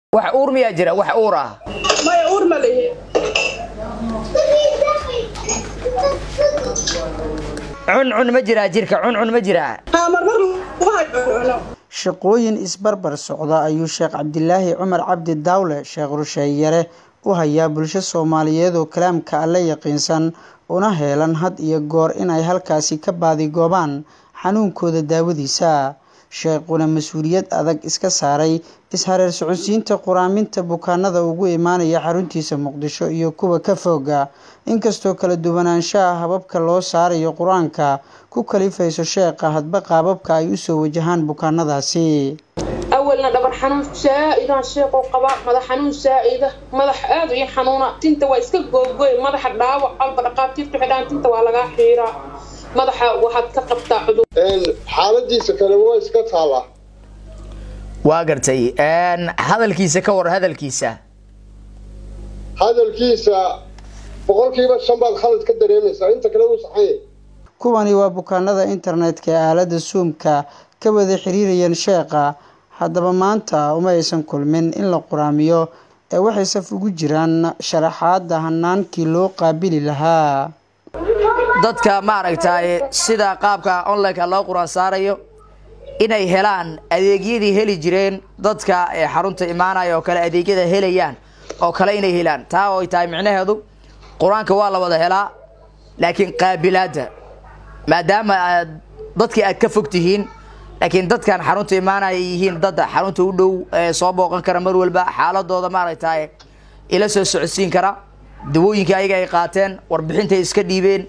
wax uur miyaa jira wax uur ah maya uur ma lihi cuncun ma jiraa jirka cuncun ma jiraa haa marmar lagu hayo cuno shaqooyin isbarbar socda ayuu sheekh cabdilaahi cumar cabdi daawle sheekh rusheeyare u hayaa bulsho soomaaliyeed oo kalaamka alle yaqiinsan una heelan had iyo goor inay halkaasi ka baadigoobaan xanuunkooda daawadiisa sheekhuna mas-uuliyad adag iska saaray is-hareer socodsiinta quraaminta bukaanada ugu imaanaya xaruntiisa muqdisho iyo kuwa ka fooga inkastoo kala duwanaanshaha hababka loo saarayo qur-aanka ku kalifayso sheekha hadba qaababka ay usoo wajahaan bukaanadaasi awalna dhabar xanuun saa-idaan sheeqoo qabaa madax xanuun saa-ida madax aada ii xanuuna tinta waa iska googoy madaxa dhaawac alba dhaqaatiirtu xidhaan tinta waa lagaa xiiraa madaxa waxaad ka qabtaa cudur xaaladiisa kale waa iska taallaa waa gartay hadalkiisa ka war hadalkiisa hadalkiisa boqolkiiba shan baad khalad ka dareemaysaa inta kale wuu saxan yahay kuwani waa bukaanada internetka ee aalada suumka ka wada xiriirayeen sheekha haddaba maanta uma aysan kulmin in la quraamiyo ee waxay saf ugu jiraan sharaxaada hanaankii loo qaabili lahaa dadka maaragtay sida qaabka onlineka loo quraan saarayo inay helaan adeegyadii heli jireen dadka ee xarunta imaanaya oo kale adeegyada helayaan oo kale inay helaan taa oo ay tahay micnaheedu qur-aanka waa la wada helaa laakiin qaabilaadda maadaama aad dadkii aad ka fog tihiin laakiin dadkan xarunta imaanaya ay yihiin dad xarunta u dhow ee soo booqan kara mar walba xaaladooda maaragtay ila soo socodsiin kara dawooyinka ayaga ay qaateen warbixintay iska dhiibeen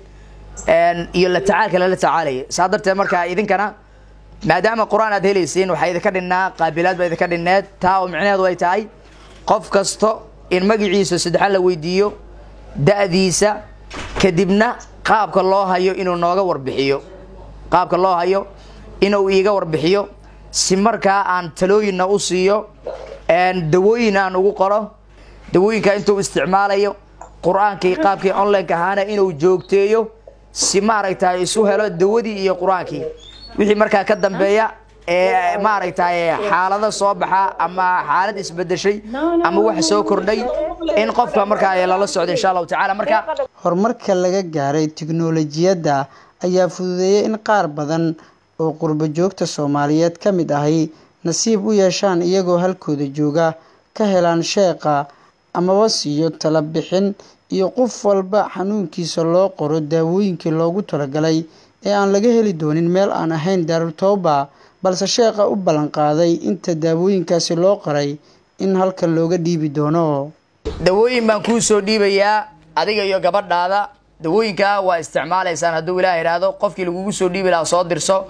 iyo la tacaalka lala tacaalaya saa darteed markaa idinkana maadaama qur-aan aad helaysiin waxaa idinka dhinnaa qaabilaad baa idinka dhinneed taa oo micnaheedu ay tahay qof kasto in magaciisa saddexan la weydiiyo da-diisa kadibna qaabka loo hayo inuu nooga warbixiyo qaabka loo hayo inuu iiga warbixiyo si markaa aan talooyinna u siiyo dawooyin aan ugu qoro dawooyinka intuu isticmaalayo qur-aankii qaabkii onlineka ahaana inuu joogteeyo si maaragtay isu helo dawadii iyo qur-aankii wixii markaa ka dambeeya ee maaragtay xaalado soo baxa ama xaalad isbedeshay ama wax soo kordhay in qofka markaa lala socdo insha allahu tacala marka horumarka laga gaaray tiknolojiyadda ayaa fududeeyay in qaar badan oo qurbo joogta soomaaliyeed ka mid ahi nasiib u yeeshaan iyagoo halkooda jooga ka helaan sheekha amaba siiyo tala bixin iyo qof walba xanuunkiisa loo qoro daawooyinkii loogu talagalay ee aan laga heli doonin meel aan ahayn daarutooba balse sheekha u ballanqaaday inta daawooyinkaasi loo qoray in halkan looga dhiibi doono dawooyin baan kuu soo dhiibayaa adiga iyo gabadhaada dawooyinka waa isticmaalaysaan hadduu ilaah idhaahdo qofkii lagugu soo dhiibi lahaa soo dirso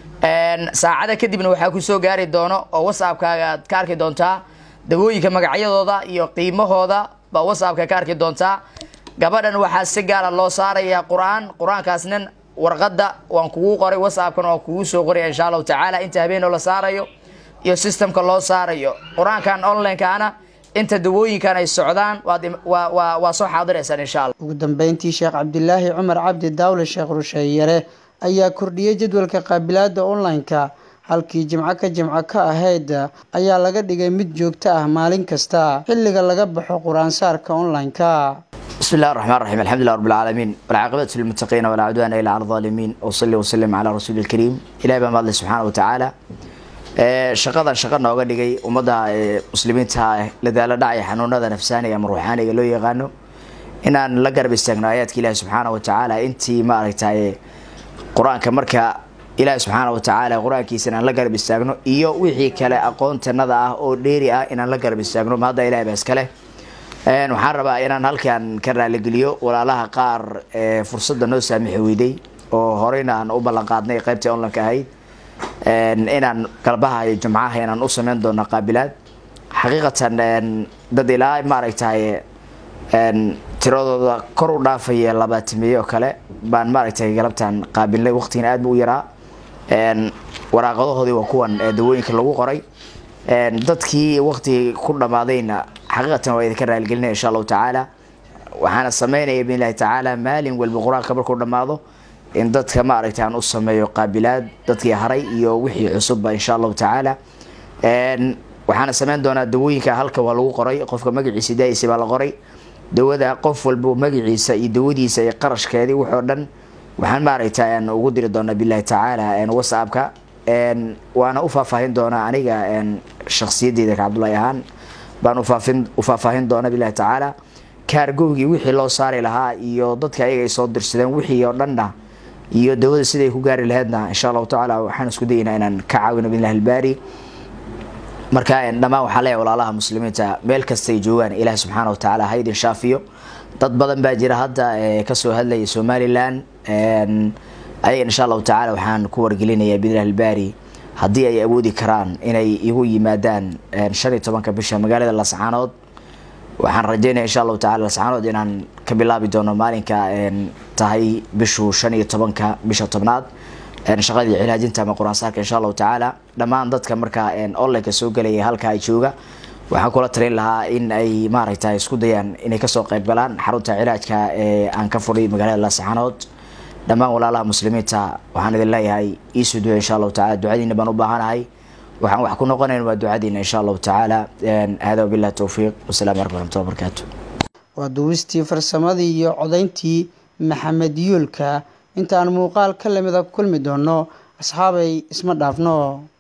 saacada kadibna waxaa kusoo gaari doono oo whatsappkaaga aad ka arki doontaa dawooyinka magacyadooda iyo qiimahooda baa whatsappka ka arki doontaa gabadhan waxaa si gaara loo saarayaa qur-aan qur-aankaasna warqadda waan kugu qoray whatsappkana waan kugu soo qoraya insha allahu tacaala inta habeenoo la saarayo iyo systemka loo saarayo qur-aankan onlinekaana inta dawooyinkan ay socdaan waa soo xaadiraysaan insha alla ugu dambeyntii sheekh cabdilaahi cumar cabdi daawle sheekh rusheeyare ayaa kordhiyey jadwalka qaabilaada online-ka halkii jimco ka jimco ka ahayd ayaa laga dhigay mid joogto ah maalin kasta xilliga laga baxo qur-aansaarka online-ka بسم الله الرحمن الرحيم الحمد لله رب العالمين والعاقبة للمتقين ولا عدوان إلا على الظالمين وصلي وسلم على رسول الكريم إلهي بما الله سبحانه وتعالى shaqadan shaqa nooga dhigay ummadda muslimiinta la daala dhacaya xanuunada nafsaaniga ama ruuxaaniga loo yaqaano inaan la garab istaagno aayaadka ilaahi subxaana wa tacaala intii maaragtay qur-aanka marka ilaahi subxaana wa tacaala qur-aankiisa inaan la garab istaagno iyo wixii kale aqoontanada ah oo dheeri ah inaan la garab istaagno ma hadda ilahi baa iskale waxaan rabaa inaan halkan ka raaligeliyo walaalaha qaar fursadda noo saamixi weyday oo horeyna aan u ballan qaadnay qaybtii onlineka ahayd inaan galbaha iyo jumcaha inaan u sameyn doono qaabilaad xaqiiqatan dad ilaa maaragtay tiradooda kor u dhaafaya labaatimiye oo kale baan maaragtay galabtan qaabilnay waqtigana aad bu u yaraa waraaqadahoodii waa kuwan dawooyinka lagu qoray dadkii waqtigii ku dhammaadayna xaqiiqatan waa idinka raaligelinaya insha allahu tacaala waxaana sameynaya biidn illahi tacaala maalin walba qur-aanka markuu dhammaado in dadka maaragtay aan u sameeyo qaabilaad dadkii haray iyo wixii cusubba insha allahu tacaala waxaana sameyn doonaa dawooyinka halka waa lagu qoray qofka magaciisa daayisa baa la qoray dawada qof walba magaciisa iyo dawadiisa iyo qarashkeedii wuxoo dhan waxaan maaragta ugu diri doonaa bilahi tacaala whatsappka waana u faahfaahin doonaa aniga shaksiyadeyda ka cabdullahi ahaan baan ufaafin ufaahfaahin doona bilahi tacaala kaargowgii wixii loo saari lahaa iyo dadka ayaga ay soo dirsadeen wixii oo dhanna iyo dawada siday ku gaari laheydna insha allahu tacaala waxaan isku dayeynaa inaan ka caawino bilahi albaari marka dhammaan waxaa leeyahay walaalaha muslimiinta meel kastay joogaan ilaah subxaana wa tacaala ha idin shaafiyo dad badan baa jira hadda kasoo hadlaya somalilan ayaga insha allahu tacaala waxaan ku wargelinayaa bilah albaari haddii ay awoodi karaan inay igu yimaadaan shan iyo tobanka bisha magaalada lascaanood waxaan rajeynaya insha allahu tacala lascaanood inaan ka bilaabi doono maalinka tahay bishu shan iyo tobanka bisha tobnaad shaqadii cilaajinta ama qur-aansaarka insha allahu tacaala dhammaan dadka markaa onlineka soo gelaya halka ay jooga waxaan kula talin lahaa in ay maaragta isku dayaan inay kasoo qayb galaan xarunta cilaajka ee aan ka fudhay magaalada lascaanood dhammaan walaalaha muslimiinta waxaan idin leeyahay iisoo duya insha allahu tacala ducadiina baan u baahanahay waxaan wax ku noqonayn waa ducadiina insha allahu tacaala hada wabillahi towfiiq wasalaamu calaykum waraxmatullahi wabarakaatu waa duwistii farsamadii iyo codayntii maxamed yuulka intaan muuqaal ka lamida kulmi doono asxaabay isma dhaafno